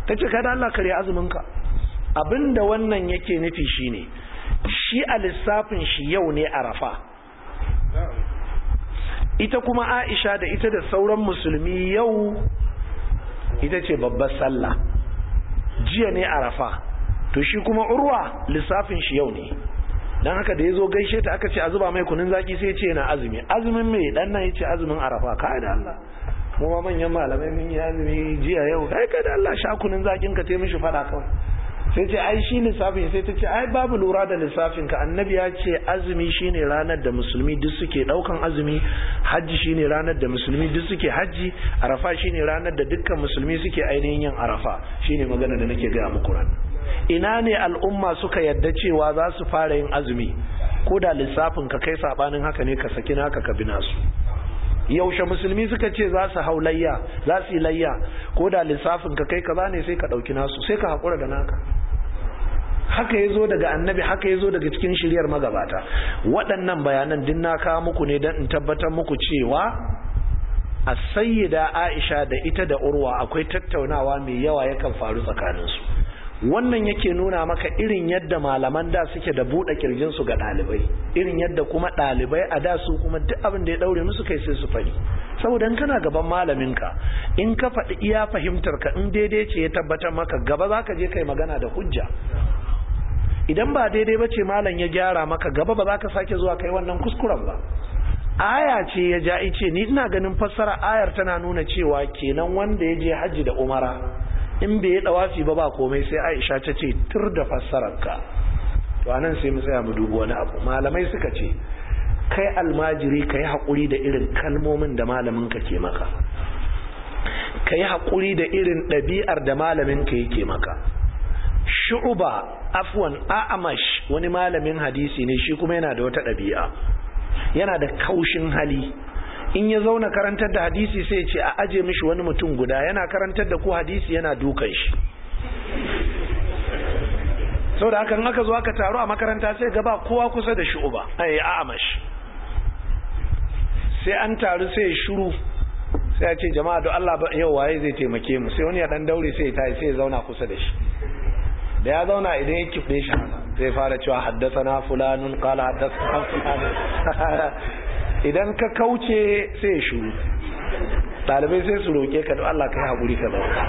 ta ce kada Allah kare azuminka abinda wannan yake nufi shine shi a lissafin shi yau ne arafa ita kuma aisha da ita da sauran musulmi yau ita ce babbar sallah jiya ne arafa to shi kuma urwa lissafin shi yau ne don haka da ya zo gaishe ta aka ce a zuba mai kunun zaki sai ce yana azumi azumin mai dan nan ya ce azumin arafa kai da Allah mu ma manyan malamai mun yi azumi jiya yau kai kai da Allah sha kunun zakin ka tai mishi fada kawai sai ce ai shi lissafin sai ta ce ai babu lura da lissafin ka annabi ya ce azumi shine ranar da musulmi duk suke daukan azumi hajji shine ranar da musulmi duk suke hajji arafa shine ranar da dukkan musulmi suke ainihin yin arafa shine magana da nake ga muku ran ina ne al'umma suka yadda cewa za su fara yin azumi ko da lissafin ka kai sabanin haka ne ka saki naka ka bina su yaushe musulmi suka ce za su hau layya za su yi layya ko da lissafin ka kai kaza ne sai ka dauki nasu sai ka hakura da naka haka ya zo daga annabi haka ya zo daga cikin shiryar magabata waɗannan bayanan din na kawo muku ne don in tabbatar muku cewa a sayyida aisha da ita da urwa akwai tattaunawa mai yawa yakan faru tsakaninsu wannan yake nuna maka irin yadda malaman da suke da buɗe kirjinsu ga ɗalibai irin yadda kuma ɗalibai a da su kuma duk abin da ya ɗaure musu kai sai su faɗi saboda in kana gaban malaminka in ka faɗi iya fahimtar ka in daidai ce ya tabbatar maka gaba za ka je kai magana da hujja idan ba daidai ba ce malam ya gyara maka gaba ba za ka sake zuwa kai wannan kuskuren ba aya ce ya ja ice ni ina ganin fassara ayar tana nuna cewa kenan wanda ya je hajji da umara in bai yi dawafi ba ba komai sai aisha ta ce tur da fassararka to anan sai mu tsaya mu dubi wani abu malamai suka ce kai almajiri ka yi haƙuri da irin kalmomin da malaminka ke maka ka yi haƙuri da irin ɗabi'ar da malaminka yake maka shu'uba afwan a'amash wani malamin hadisi ne shi kuma yana da wata ɗabi'a yana da kaushin hali in ya zauna karantar da hadisi sai ce a aje mishi wani mutum guda yana karantar da ku hadisi yana dukan shi sau da hakan aka zo aka taru a makaranta sai gaba kowa kusa da shu'uba ai a'amash sai an taru sai shuru sai ya ce jama'a don Allah yau waye zai taimake mu sai wani ya dan daure sai ya tayi sai ya zauna kusa da shi da ya zauna idan ya kife shi zai fara cewa haddasana fulanun qala haddasana fulanun idan ka kauce sai ya shuru dalibai sai su roke ka don Allah kai hakuri ka zauna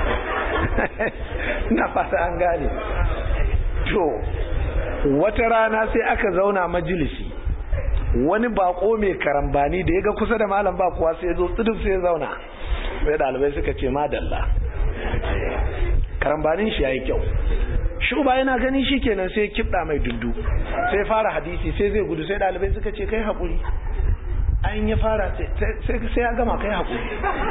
na fata an gane to wata rana sai aka zauna majalisi wani bako mai karambani da ya ga kusa da malam ba kuwa sai ya zo tsidin sai ya zauna sai dalibai suka ce madalla karambanin shi yayi kyau shuba yana gani shi kenan sai kibda mai dundu sai fara hadisi sai zai gudu sai dalibai suka ce kai hakuri an ya fara sai ya gama kai hakuri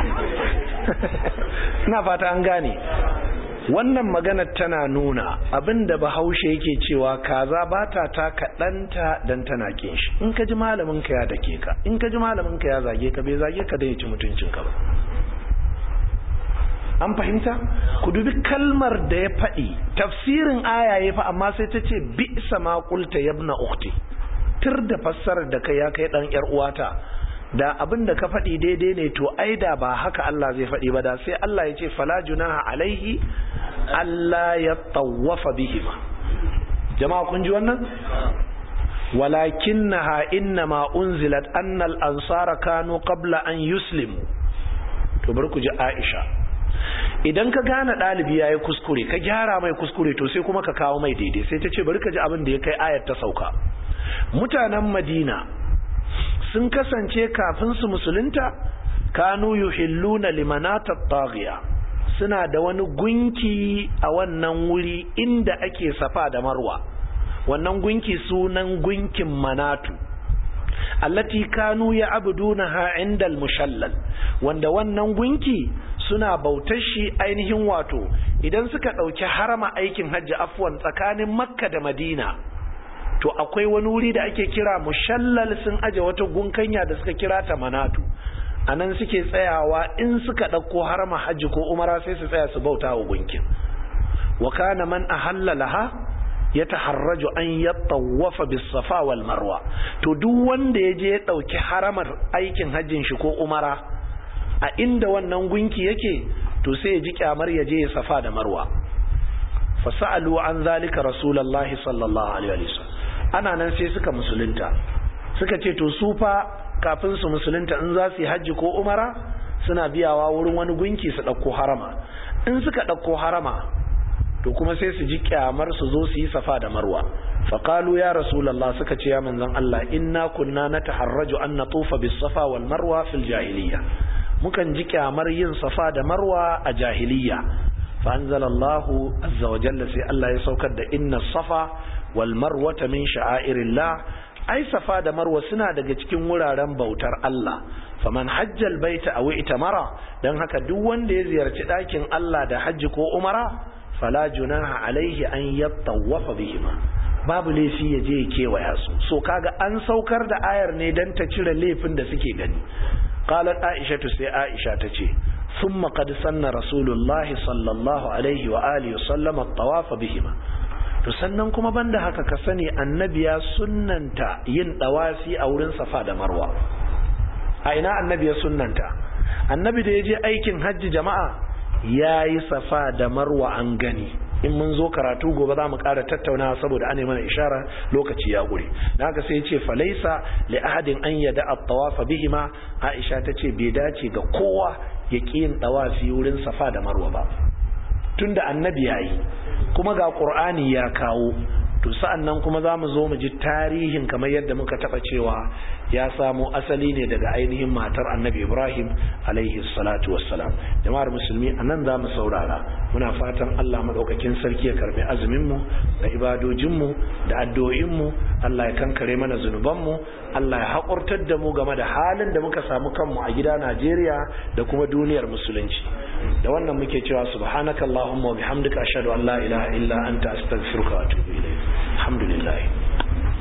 ina fata an gane wannan maganar tana nuna abinda bahaushe yake cewa kaza ba ta ta kaɗanta don tana kin shi in ka ji malamin ka ya dake ka in ka ji malamin ka ya zage ka bai zage ka da ya ci mutuncin ka ba an fahimta ku dubi kalmar da ya faɗi tafsirin aya ya fa amma sai ta ce bi sama qulta yabna ukhti tir da fassarar da kai ya kai dan yar uwata da abin da ka faɗi daidai ne to ai da ba haka Allah zai faɗi ba da sai Allah ya ce fala junaha alaihi Allah ya tawwafa bihima jama'a kun ji wannan walakinnaha innama unzilat anna al-ansara kanu qabla an yuslimu to bar ku ji Aisha idan ka gane ɗalibi ya yi kuskure ka gyara mai kuskure to sai kuma ka kawo mai daidai sai ta ce bari ka ji abin da ya kai ayat ta sauka mutanen madina sun kasance kafin su musulunta kanu yuhilluna limanata taghiya suna da wani gunki a wannan wuri inda ake safa da marwa wannan gunki sunan gunkin manatu allati kanu ya abudunaha inda al-mushallal wanda wannan gunki suna bautar shi ainihin wato idan suka ɗauki harama aikin hajji afwan tsakanin makka da madina to akwai wani wuri da ake kira mushallal sun aje wata gunkanya da suka kira ta manatu a nan suke tsayawa in suka ɗauko harama hajji ko umara sai su tsaya su bauta wa gunkin wa kana man ahalla laha ya taharraju an ya tawafa bis safa wal marwa to duk wanda ya je ya ɗauki haramar aikin hajjin shi ko umara a inda wannan gunki yake to sai ya ji kyamar ya je ya safa da marwa fasa'alu an zalika rasulullahi sallallahu alaihi wasallam ana nan sai suka musulunta suka ce to su fa kafin su musulunta in za su yi hajji ko umara suna biyawa wurin wani gunki su ɗauko harama in suka ɗauko harama to kuma sai su ji kyamar su zo su yi safa da marwa faƙalu ya rasulallah suka ce ya manzon Allah inna kunna na taharraju an na tufa bis safa wal marwa fil jahiliya mukan ji kyamar yin safa da marwa a jahiliya fa anzalallahu azza wa jalla sai Allah ya saukar da inna safa wal marwata min sha'airillah ai safa da marwa suna daga cikin wuraren bautar Allah faman hajjal baita aw itamara dan haka duk wanda ya ziyarci ɗakin Allah da hajji ko umara fala junaha alaihi an yattawafa bihima babu laifi ya je ya kewaya su so kaga an saukar da ayar ne dan ta cire laifin da suke gani qalat aisha sai aisha ta ce thumma qad sanna rasulullah sallallahu alaihi wa alihi sallam at-tawaf bihima to sannan kuma banda haka ka sani annabi ya sunnanta yin dawafi a wurin safa da marwa a ina annabi ya sunnanta annabi da ya je aikin hajji jama'a ya yi safa da marwa an gani in mun zo karatu gobe za mu ƙara tattaunawa saboda an mana ishara lokaci ya gure na haka sai ce falaisa li ahadin an yada at-tawafa bihima Aisha ta ce bai dace ga kowa ya ƙi yin tawafi wurin safa da marwa ba tunda annabi yayi kuma ga qur'ani ya kawo to sa'an nan kuma za mu zo mu ji tarihin kamar yadda muka taɓa cewa ya samo asali ne daga ainihin matar annabi ibrahim alaihi salatu wassalam jama'ar musulmi a nan za mu saurara muna fatan allah maɗaukakin sarki ya karɓi azuminmu da ibadojinmu da addu'o'inmu allah ya kankare mana zunubanmu allah ya haƙurtar da mu game da halin da muka samu kanmu a gida najeriya da kuma duniyar musulunci da wannan muke cewa subhanakallahumma wa bihamdika ashhadu an la ilaha illa anta astaghfiruka wa atubu ilayk